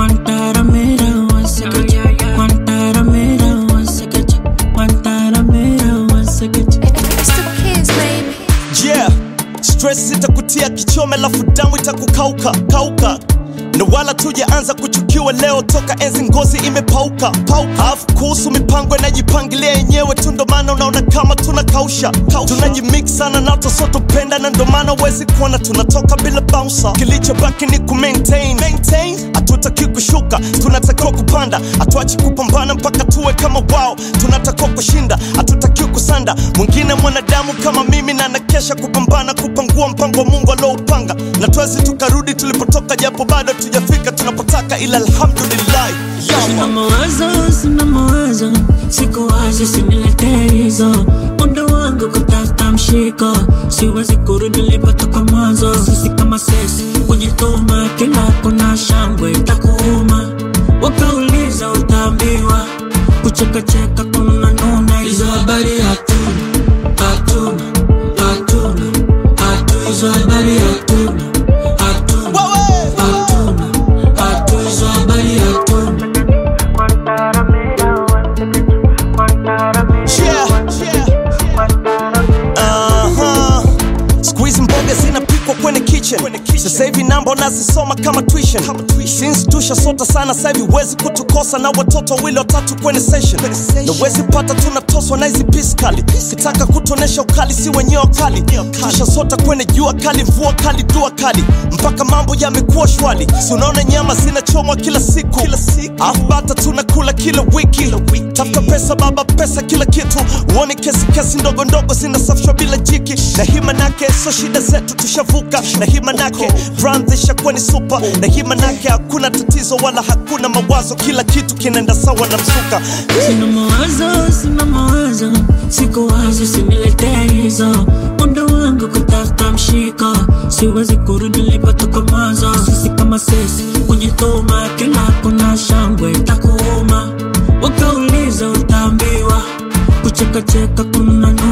Guantanamera, once again. Guantanamera, once again. Guantanamera, once again. It's the kids, baby. yeah stress itakutia kichome lafu damu itakukauka kauka na wala tujaanza kuchukiwa leo toka enzi ngozi imepauka pauka alafu kuhusu mipango inajipangilia yenyewe tu ndo maana unaona kama tunakausha tunajimix sana na tosotopenda na ndo maana uwezi kuona tunatoka bila bouncer kilichobaki ni kumaintain maintain hatutaki kushuka tunatakiwa kupanda hatuachi kupambana mpaka tuwe kama wao tunatakiwa kushinda hatutakiwi kusanda mwingine mwanadamu kama mimi na nakesha kupambana kupangua mpango wa mungu alioupanga na twezi tukarudi tulipotoka japo bado tujafika tunapotaka ila alhamdulillah Sina mawazo, sina mawazo, siku wazi siniletee hizo. Muda wangu kutafuta mshiko, siwezi kurudi nilipotoka mwanzo. Sisi kama sisi kujituma, kila kuna shangwe itakuuma. Wakauliza utaambiwa, kuchekacheka kuna nuna. Hizo habari hatuna, hatuna, hatuna, hatuna. Hizo habari hatuna, hatuna, Wewe! hatuna, hatuna. Hizo habari hatuna. Yeah, yeah. Aha. Siku hizi mboga zinapikwa kwenye kitchen sasa hivi namba unazisoma kama tuition since tushasota sana sasa hivi huwezi kutukosa na watoto wawili watatu kwenye session na huwezi pata tunatoswa na hizi piskali kitaka kutuonesha ukali si wenyewe wakali tushasota kwenye jua kali mvua kali dua kali mpaka mambo yamekuwa shwali si unaona nyama zinachomwa kila siku afu bata tunakula kila wiki tafuta pesa baba pesa kila kitu uone kesi kesi ndogo ndogo zinasafishwa bila jiki na hii manake so shida zetu tushavuka na hii manake brand ishakuwa ni super na hii manake hakuna tatizo wala hakuna mawazo kila kitu kinaenda sawa na msuka Sina mawazo, sina mawazo, siku wazi siniletee hizo. Muda wangu kutafuta mshiko, siwezi kurudi nilipotoka mwanzo. Sisi kama sisi kujituma, kila kuna shangwe itakuuma. Wakauliza utaambiwa, kuchekacheka kuna